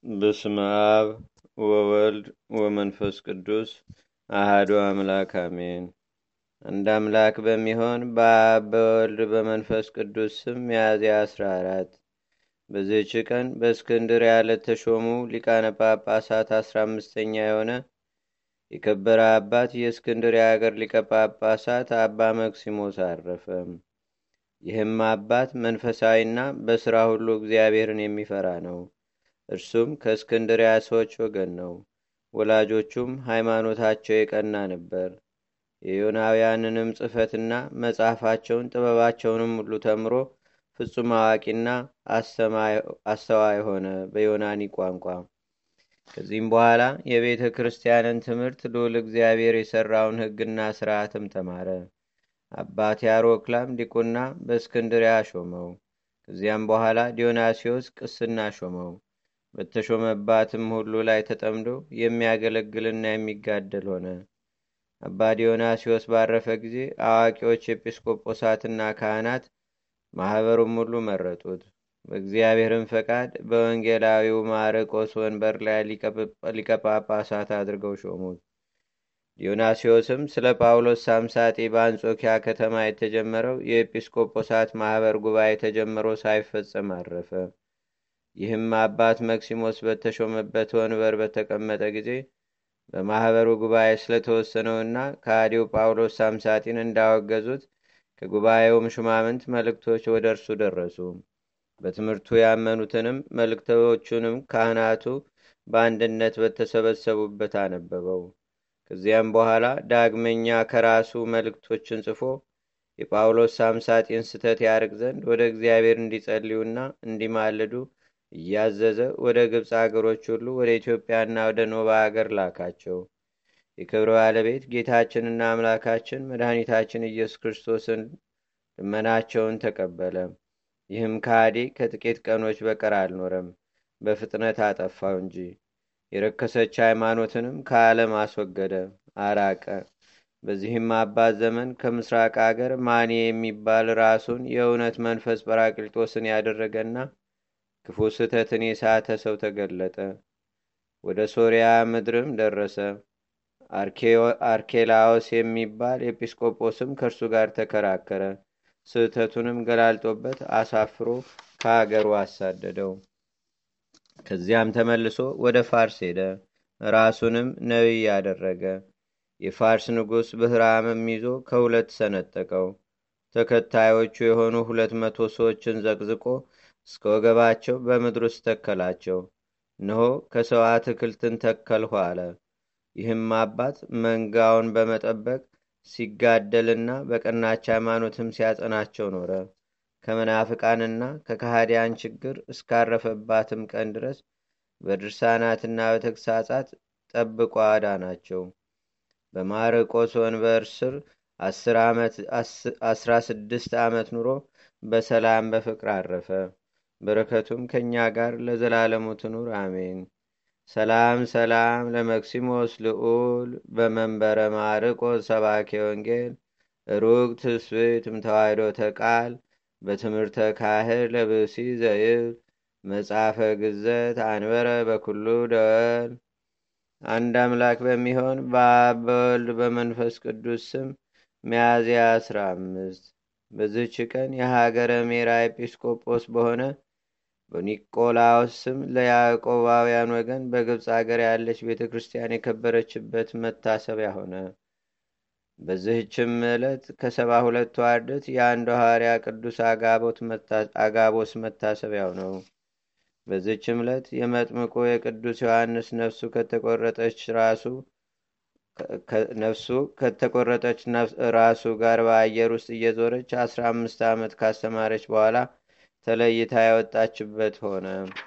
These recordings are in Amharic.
በስመ አብ ወወልድ ወመንፈስ ቅዱስ አህዶ አምላክ አሜን። አንድ አምላክ በሚሆን በአብ በወልድ በመንፈስ ቅዱስ ስም ሚያዝያ አስራ አራት በዚህች ቀን በእስክንድርያ ለተሾሙ ሊቃነ ጳጳሳት አስራ አምስተኛ የሆነ የከበረ አባት የእስክንድርያ አገር ሊቀ ጳጳሳት አባ መክሲሞስ አረፈ። ይህም አባት መንፈሳዊና በሥራ ሁሉ እግዚአብሔርን የሚፈራ ነው። እርሱም ከእስክንድርያ ሰዎች ወገን ነው። ወላጆቹም ሃይማኖታቸው የቀና ነበር። የዮናውያንንም ጽሕፈትና መጽሐፋቸውን ጥበባቸውንም ሁሉ ተምሮ ፍጹም አዋቂና አስተዋይ ሆነ በዮናኒ ቋንቋ። ከዚህም በኋላ የቤተ ክርስቲያንን ትምህርት ልዑል እግዚአብሔር የሠራውን ሕግና ሥርዓትም ተማረ። አባት ያሮክላም ዲቁና በእስክንድርያ ሾመው። ከዚያም በኋላ ዲዮናሲዎስ ቅስና ሾመው። በተሾመባትም ሁሉ ላይ ተጠምዶ የሚያገለግልና የሚጋደል ሆነ። አባ ዲዮናሲዎስ ባረፈ ጊዜ አዋቂዎች ኤጲስቆጶሳትና ካህናት ማኅበሩም ሁሉ መረጡት። በእግዚአብሔርም ፈቃድ በወንጌላዊው ማርቆስ ወንበር ላይ ሊቀ ጳጳሳት አድርገው ሾሙት። ዲዮናሲዎስም ስለ ጳውሎስ ሳምሳጤ በአንጾኪያ ከተማ የተጀመረው የኤጲስቆጶሳት ማኅበር ጉባኤ ተጀምሮ ሳይፈጸም አረፈ። ይህም አባት መክሲሞስ በተሾመበት ወንበር በተቀመጠ ጊዜ በማኅበሩ ጉባኤ ስለተወሰነውና ከአዲው ጳውሎስ ሳምሳጢን እንዳወገዙት ከጉባኤውም ሹማምንት መልእክቶች ወደ እርሱ ደረሱ። በትምህርቱ ያመኑትንም መልእክቶቹንም ካህናቱ በአንድነት በተሰበሰቡበት አነበበው። ከዚያም በኋላ ዳግመኛ ከራሱ መልእክቶችን ጽፎ የጳውሎስ ሳምሳጢን ስተት ያርቅ ዘንድ ወደ እግዚአብሔር እንዲጸልዩና እንዲማልዱ እያዘዘ ወደ ግብፅ አገሮች ሁሉ ወደ ኢትዮጵያና ወደ ኖባ አገር ላካቸው። የክብር ባለቤት ጌታችንና አምላካችን መድኃኒታችን ኢየሱስ ክርስቶስን ልመናቸውን ተቀበለ። ይህም ከሃዲ ከጥቂት ቀኖች በቀር አልኖረም፣ በፍጥነት አጠፋው እንጂ። የረከሰች ሃይማኖትንም ከዓለም አስወገደ፣ አራቀ። በዚህም አባት ዘመን ከምስራቅ አገር ማኔ የሚባል ራሱን የእውነት መንፈስ ጰራቅሊጦስን ያደረገና ክፉ ስህተትን የሳተ ሰው ተገለጠ። ወደ ሶርያ ምድርም ደረሰ። አርኬላዎስ የሚባል ኤጲስቆጶስም ከእርሱ ጋር ተከራከረ። ስህተቱንም ገላልጦበት አሳፍሮ ከአገሩ አሳደደው። ከዚያም ተመልሶ ወደ ፋርስ ሄደ። ራሱንም ነቢይ ያደረገ። የፋርስ ንጉሥ ብህራምም ይዞ ከሁለት ሰነጠቀው። ተከታዮቹ የሆኑ ሁለት መቶ ሰዎችን ዘቅዝቆ እስከ ወገባቸው በምድር ውስጥ ተከላቸው። እነሆ ከሰው አትክልትን ተከልሁ አለ። ይህም አባት መንጋውን በመጠበቅ ሲጋደልና በቀናች ሃይማኖትም ሲያጸናቸው ኖረ። ከመናፍቃንና ከካህዲያን ችግር እስካረፈባትም ቀን ድረስ በድርሳናትና በተግሳጻት ጠብቆ አዳናቸው። በማርቆስ ወንበር ስር አስራ ስድስት ዓመት ኑሮ በሰላም በፍቅር አረፈ። በረከቱም ከእኛ ጋር ለዘላለሙ ትኑር አሜን። ሰላም ሰላም ለመክሲሞስ ልዑል በመንበረ ማርቆስ ሰባኬ ወንጌል ሩቅ ትስብእት እምተዋሕዶ ተቃል በትምህርተ ካህር ለብሲ ዘይብል መጽሐፈ ግዘት አንበረ በኩሉ ደወል። አንድ አምላክ በሚሆን በአብ በወልድ በመንፈስ ቅዱስ ስም ሚያዝያ አስራ አምስት በዝች ቀን የሀገረ ሜራ ኤጲስቆጶስ በሆነ በኒቆላዎስ ስም ለያዕቆባውያን ወገን በግብፅ አገር ያለች ቤተ ክርስቲያን የከበረችበት መታሰቢያ ሆነ። በዚህችም ዕለት ከሰባ ሁለቱ አርድእት የአንዱ ሐዋርያ ቅዱስ አጋቦስ መታሰቢያው ነው። በዚህችም ዕለት የመጥምቁ የቅዱስ ዮሐንስ ነፍሱ ከተቆረጠች ራሱ ነፍሱ ከተቆረጠች ራሱ ጋር በአየር ውስጥ እየዞረች አስራ አምስት ዓመት ካስተማረች በኋላ ተለይታ ያወጣችበት ሆነ።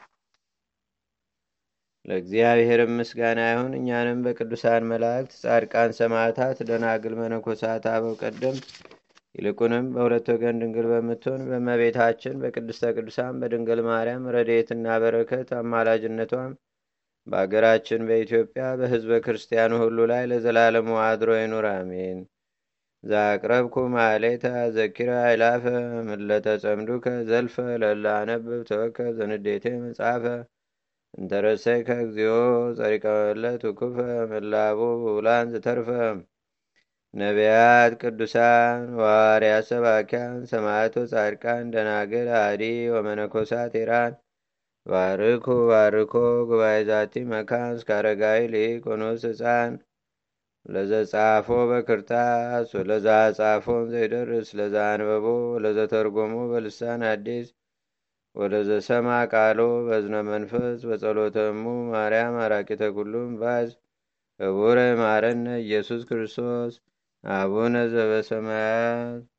ለእግዚአብሔርም ምስጋና ይሁን። እኛንም በቅዱሳን መላእክት፣ ጻድቃን፣ ሰማዕታት፣ ደናግል፣ መነኮሳት፣ አበው ቀደምት ይልቁንም በሁለት ወገን ድንግል በምትሆን በመቤታችን በቅድስተ ቅዱሳን በድንግል ማርያም ረድኤትና በረከት አማላጅነቷም በአገራችን በኢትዮጵያ በሕዝበ ክርስቲያኑ ሁሉ ላይ ለዘላለሙ አድሮ ይኑር፣ አሜን። ዛቅረብኩ ማሌታ ዘኪራ አይላፈ ምለተ ጸምዱከ ዘልፈ ለላነብብ ተወከ ዘንዴቴ መጽሐፈ እንተረሰይከ እግዚኦ ጸሪቀ መለት ውኩፈ ምላቡ ብውላን ዝተርፈ ነቢያት፣ ቅዱሳን፣ ዋርያት፣ ሰባኪያን፣ ሰማዕቶ፣ ጻድቃን፣ ደናግል፣ አዲ ወመነኮሳት ኢራን ባርኩ ባርኮ ጉባኤ ዛቲ መካን እስከ አረጋዊ ሊቅ ወንኡስ ህፃን ለዘጻፎ በክርታስ ወለዛ ጻፎን ዘይደርስ ለዛ አንበቦ ወለዘተርጎሞ በልሳን አዲስ ወለዘሰማ ቃሎ በዝነ መንፈስ በጸሎተሙ ማርያም አራቂተ ኩሉም ባዝ ህቡረ ማረነ ኢየሱስ ክርስቶስ አቡነ ዘበሰማያት